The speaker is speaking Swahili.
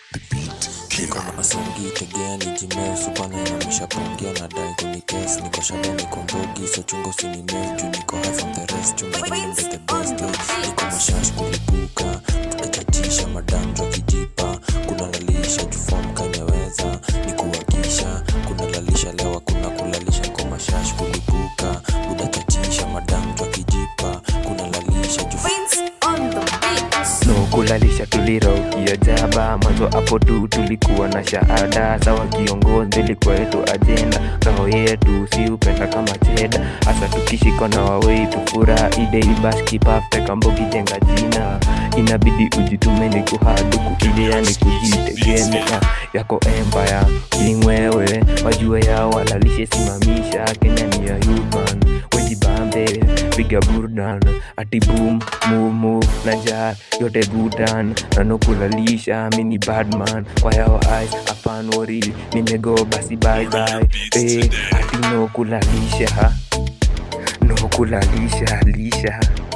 niko na masangi tegea ni jimesu bana inamisha pongia na dai kunites niko shada niko mbogi so chungo sinimes juu niko high from the rest chunga niende the best eh. niko mashash kulipuka tutachachisha madamjwa kijipa kuna lalisha jufom kanyeweza ni kuwakisha kuna lalisha lewa kuna kulalisha niko mashash kulipuka budachachisha madamjwa kijipa kuna lalisha jufom Vince on the beat. no kulalisha tuliraukia jaba mwanzo hapo tu tulikuwa na shahada sawa kiongozi ilikuwa yetu ajenda roho yetu si upenda kama cheda hasa tukishikwa na wawei tufura ideibaskipaftekambogi jenga jina inabidi ujitume ni kuhaduku ile yani kujitegemea yako empire kingwewe wajue yao walalishe simamisha kenya ni ya human wejibambe piga burdan ati boom mumu na jar yote gudan nanokulalisha mini badman kwa yao eyes apan wori nimego basi bye bye eh ati no kulalisha no kulalisha lisha